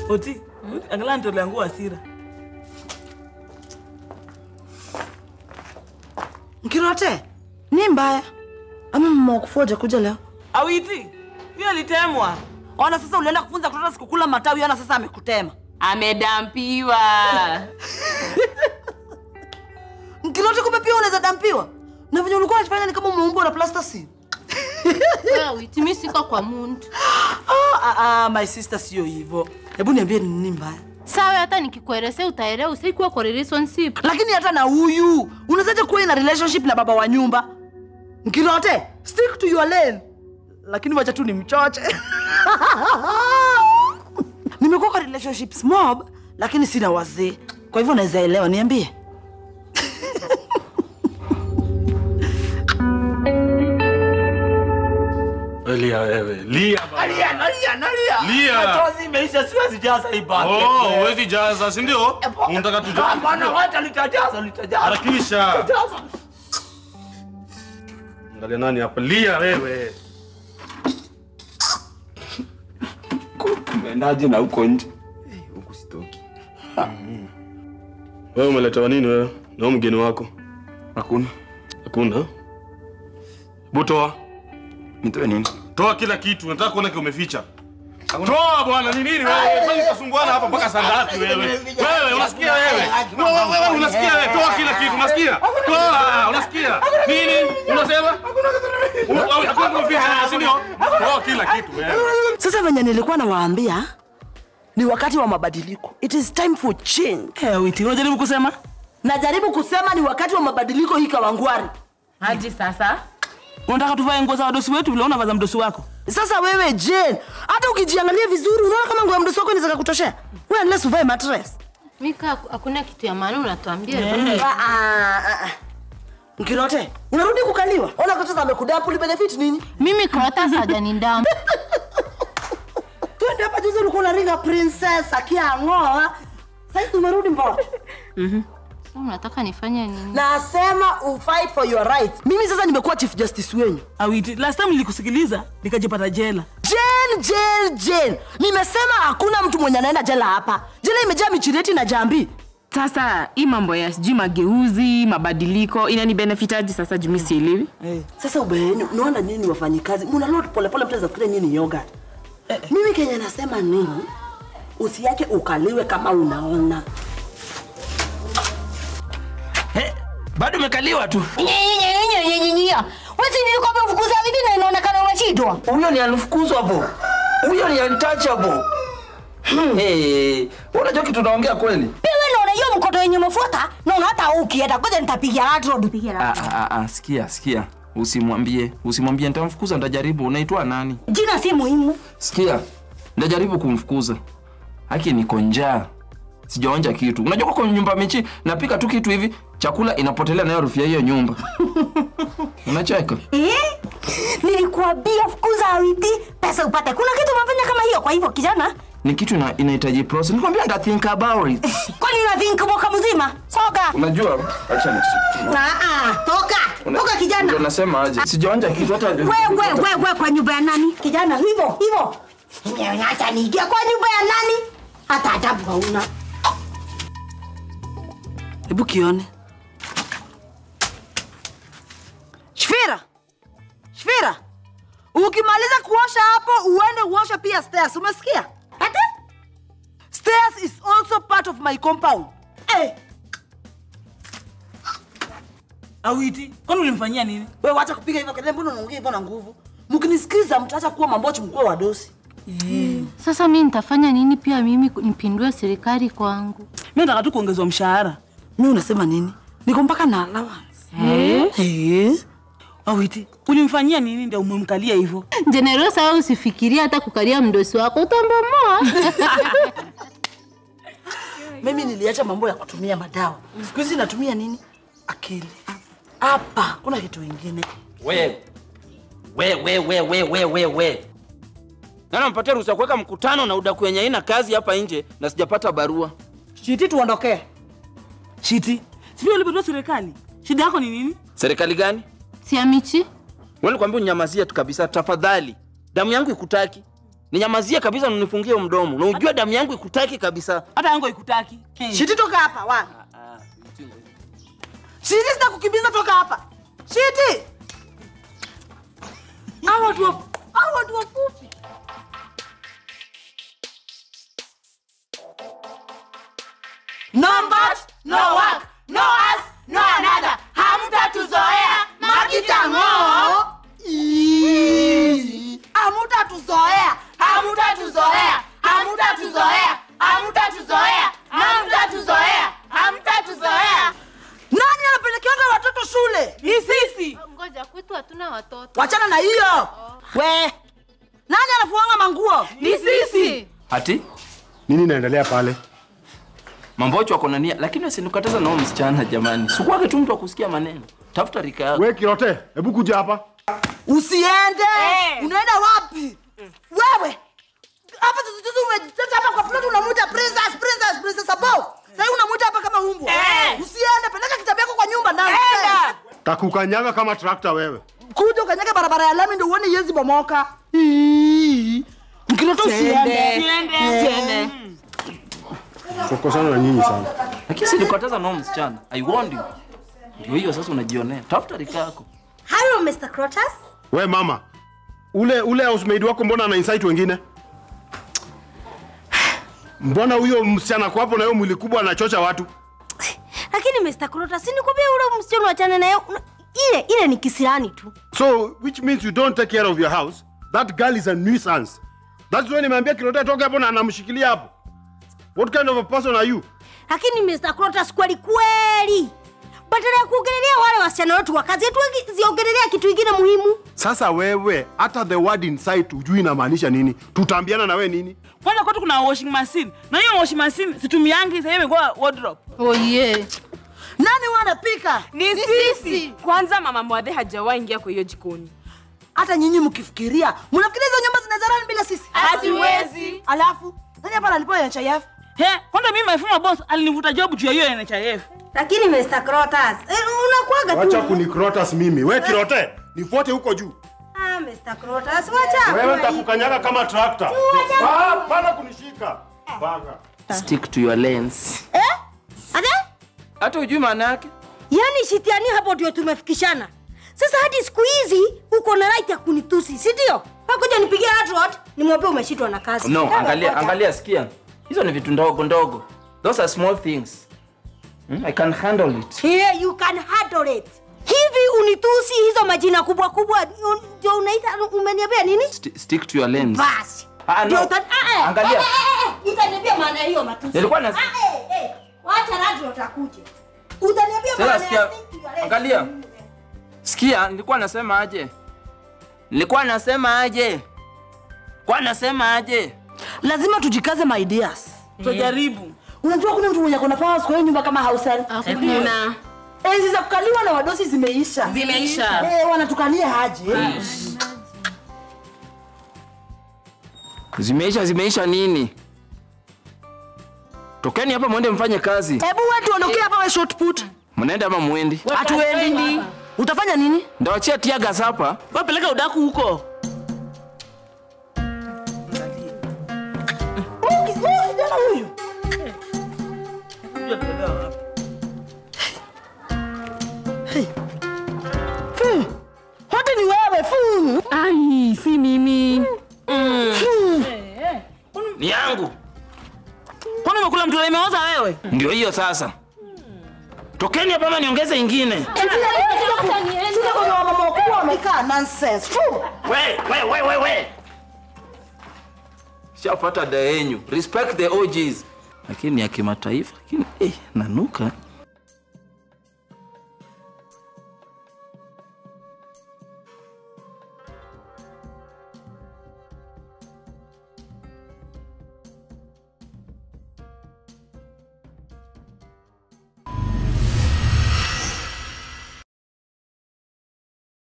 Oti, angalau nitolea nguo hasira. Mkirote, ni mbaya ama mama wakufoja kuja leo? Awiti, hiyo alitemwa. Ona sasa ulienda kufunza kutoka sikukula matawi, ona sasa amekutema. Amedampiwa. Mkirote, kumbe pia unaweza dampiwa na venye ulikuwa unajifanya ni kama umeumbwa na plastasi. Wewe witi, mimi siko kwa muntu. Ah, ah, ah, my sister, sio hivyo. Hebu niambie ni nini mbaya? Sawa, hata nikikuelezea utaelewa, usikuwa kwa relationship. Lakini hata na huyu unawezaje kuwa ina relationship na baba wa nyumba? Mkirote, stick to your lane. Lakini wacha tu ni mchoche. Nimekuwa kwa relationships mob, lakini sina wazee, kwa hivyo naweza elewa. Niambie. Lia wewe. Lia bana. Nalia, nalia, nalia. Lia. Machozi imeisha, siwezi jaza hii bucket. Oh, huwezi jaza, si ndio? Unataka Ah, tujaze. bwana, wacha litajaza, litajaza. Harakisha. Litajaza. Angalia nani hapa. Lia wewe. Umeendaje na huko nje? Eh, Huku sitoki. Wewe umeletewa nini wewe? Na huyu mgeni wako? Hakuna. Hakuna. Butoa. Nitoe nini? Toa kila kitu. Nataka kuona kile umeficha. Toa bwana, ni nini wewe? Kwani utasumbuana hapa mpaka saa ngapi wewe? Wewe unasikia wewe? Wewe wewe unasikia wewe? Toa kila kitu, unasikia? Toa, unasikia? Nini? Unasema? Hakuna hakuna kuficha, si ndio? Toa kila kitu wewe. Sasa venye nilikuwa nawaambia ni wakati wa mabadiliko. It is time for change. Eh, Awiti, unajaribu kusema? Najaribu kusema ni wakati wa mabadiliko hii Kawangware. Hadi sasa Unataka tuvae nguo za wadosi wetu vile unavaza mdosi wako? Sasa wewe Jane, hata ukijiangalia vizuri unaona kama nguo ya mdosi wako inaweza kukutoshea? Wewe unless uvae mattress. Mika, hakuna kitu ya maana unatuambia. Ah, ah, ah, ah. Mkirote, unarudi kukaliwa. Ona kocha amekudapu li benefit nini? Mimi Krota hajanidam. Twende hapa juzi ulikuwa unaringa princess akiang'oa. Sasa tumerudi mbona? Sasa unataka nifanye nini? Nasema u fight for your rights. Mimi sasa nimekuwa chief justice wenyu. Awiti, last time nilikusikiliza nikajipata jela. Jane, Jane, Jane. Nimesema hakuna mtu mwenye anaenda jela hapa. Jela imejaa michireti na jambi. Sasa hii mambo ya sijui mageuzi, mabadiliko inani benefitaji sasa jumi sielewi. Sasa ubeheni, unaona nini wafanyikazi? Muna load pole pole mtu azafikiria nini ni yogurt. Mimi Kenya nasema nini? Usiache ukaliwe kama unaona. Bado umekaliwa tu. Wesi nilikuwa nimefukuza vipi na inaonekana unashindwa? Huyo ni unfukuzwa bo. Huyo ni untouchable. Hmm. Hey, unajua kitu naongea kweli? Pia wewe unaona hiyo mkoto yenye umefuata, naona hata ukienda ngoja nitapigia watu road pigia Ah, watu. ah, ah, sikia, sikia. Usimwambie, usimwambie nitamfukuza, nitajaribu. Unaitwa nani? Jina si muhimu. Sikia, nitajaribu kumfukuza. Haki niko njaa. Sijaonja kitu. Unajua kwa nyumba michi napika tu kitu hivi, chakula inapotelea nayo harufu ya hiyo nyumba. Unacheka? Eh? Nilikuambia fukuza awiti pesa upate. Kuna kitu umefanya kama hiyo kwa hivyo kijana? Ni kitu ina, inahitaji process. Nikwambia nita think about it. Kwani una think mwaka mzima? Soga. Unajua, acha ni. Ah ah, toka. Toka kijana. Ndio nasema aje. Sijaonja kitu hata Wewe wewe wewe kwa nyumba ya nani? Kijana hivyo hivyo. Acha niingia kwa nyumba ya nani? Hata adabu hauna. Hebu kione. Shfira. Shfira. Ukimaliza kuosha hapo uende uoshe pia stairs. Umesikia? Ate? Stairs is also part of my compound. Eh, Awiti, kwani ulimfanyia nini? wewe wacha kupiga hivyo kelele, mbona unaongea hivyo na nguvu? Mkinisikiza mtaacha kuwa mambochi mkuu wa dosi. Sasa mimi nitafanya nini pia mimi nipindue serikali kwangu? Mimi nataka tu kuongezwa mshahara. Mimi unasema nini? Niko mpaka na allowance. Eh? Awiti, ulimfanyia nini ndio umemkalia hivyo? Generosa, wewe usifikiria hata kukalia mdosi wako utambomoa. Mimi niliacha mambo ya kutumia madawa. Siku hizi natumia nini? Akili. Hapa kuna kitu kingine. We. We we we we we we we. Nani mpatia ruhusa ya kuweka mkutano na udaku yenye haina kazi hapa nje na sijapata barua. Shiti tuondokee. Shiti, sivyo ulipatiwa serikali? Shida yako ni nini? Serikali gani? Si Amichi? Wewe nikwambia unyamazia tu kabisa tafadhali. Damu yangu ikutaki. Ninyamazie kabisa na unifungie mdomo. Na ujue damu yangu ikutaki kabisa. Hata yangu ikutaki. Shiti toka hapa wa. Shiti sitakukimbiza toka hapa. Shiti. Hawa watu wa- hawa watu wafupi. No but, no work, no us, no another. Hamtatuzoea makitango. Ii. Hamtatuzoea, hamtatuzoea, hamtatuzoea, hamtatuzoea, hamtatuzoea, hamtatuzoea. Nani anapelekeanga watoto shule? Ni sisi. Ngoja, kwetu hatuna watoto. Wachana na hiyo. We. Nani anafuanga manguo? Ni sisi. Ati Nini inaendelea pale? mambocho ako na nia, lakini usinikataza nao msichana jamani. Sikuwake tu mtu wa kusikia maneno. Tafuta rika yako. We Kirote, hebu kuja hapa. Usiende. Unaenda wapi? Wewe. Hapa tuzuzu umejiteta hapa kwa plot unamuita princess, princess, princess Abo. Sasa unamuita hapa kama umbwa. Usiende, peleka kitabu yako kwa nyumba ndani. Enda. Takukanyaga kama trakta wewe. Kuja ukanyage barabara ya lami ndio uone yezi bomoka. Mkiloto usiende. Siende. Tukosana na nyinyi sana. Lakini sinikataza nao msichana. I warned you. Ndio hiyo sasa unajionea. Tafuta rika yako. Hello, Mr. Crotus. We mama, ule ule housemaid wako mbona ana insight wengine? Mbona huyo msichana kwa hapo na hiyo mwili kubwa anachocha watu? Lakini Mr. Crotus, si nikwambia ule msichana wachane naye. Una- Ile ile ni kisirani tu. So which means you don't take care of your house. That girl is a nuisance. That's why nimeambia Kirote atoke hapo na anamshikilia hapo. What kind of a person are you? Lakini Mr. Crotus, kweli kweli, badala ya kuongelelea wale wasichana wetu wa kazi, ziongelelea kitu kingine muhimu. Sasa wewe hata the word insight hujui inamaanisha nini? Tutaambiana na wewe nini? Kwanza kwetu kuna washing machine. Na hiyo washing machine situmiangi, sasa imekuwa wardrobe. Oh yeah. Nani wanapika? Ni sisi. Kwanza mama Mwadhe hajawahi ingia kwa hiyo jikoni. Hata nyinyi mkifikiria, mnafikiria hizo nyumba zinaweza run bila sisi? Hatuwezi. Alafu nani hapa analipa NHIF? He, kwanza mimi my former boss alinivuta job juu ya hiyo NHIF. Lakini Mr. Crotus, eh, unakuaga Wacha tu. kunikrotas mimi. We Kirote, nifuate huko juu. Ah, Mr. Crotus, wacha. Wewe kuwa nitakukanyaga kama trakta. Wacha- Ah, Pana kunishika. Baga. Stick to your lens. Eh? Ade? Hata hujui maana yake. Yaani shitiani hapo ndio tumefikishana. Sasa hadi siku hizi uko na right ya kunitusi, si ndio? Hakuja nipigie adrot, nimwambie umeshitwa na kazi. No, Kama angalia, kocha. angalia, sikia. Hizo ni vitu ndogo ndogo. Those are small things. Hmm? I can handle it. Here you can handle it. Hivi unitusi hizo majina kubwa kubwa un- ndio unaita umeniambia nini? Sti- stick to your lens. Basi. Ah, no. Ndio uta- ah, eh, Angalia. eh, eh, eh, Utaniambia maana ya hiyo matusi. Nilikuwa na- Ah, eh, eh. Wacha radio utakuja. Utaniambia Sasa maana sikia, ya stick to your lens. angalia. Sikia, nilikuwa nasema aje? Nilikuwa nasema aje? Kwa nasema aje? Lazima tujikaze my dears. Tutajaribu. Unajua kuna mtu mwenye kona powers kwa hiyo nyumba kama house help. Hakuna. Enzi za kukaliwa na wadosi zimeisha. Zimeisha. Eh, wanatukalia aje? Zimeisha, zimeisha nini? Tokeni hapa mwende mfanye kazi. Hebu wewe tuondokee hapa we short put. Mnaenda ama mwendi? Hatuendi. Utafanya nini? Ndawachia tia gas hapa. Wapeleka udaku huko. Huyu kijana huyu. Hey. Fu. Hote ni wewe fu. Ai, si mimi. Ni yangu. Kwani umekula mtu imeoza wewe? Ndio hiyo sasa. Tokeni hapa ama niongeze ingine. Sasa kuna wamama wakubwa wamekaa nonsense. Fu. We, we, we, we, we. Shapata da yenyu. Respect the OGs. Lakini ya kimataifa, lakini eh, nanuka.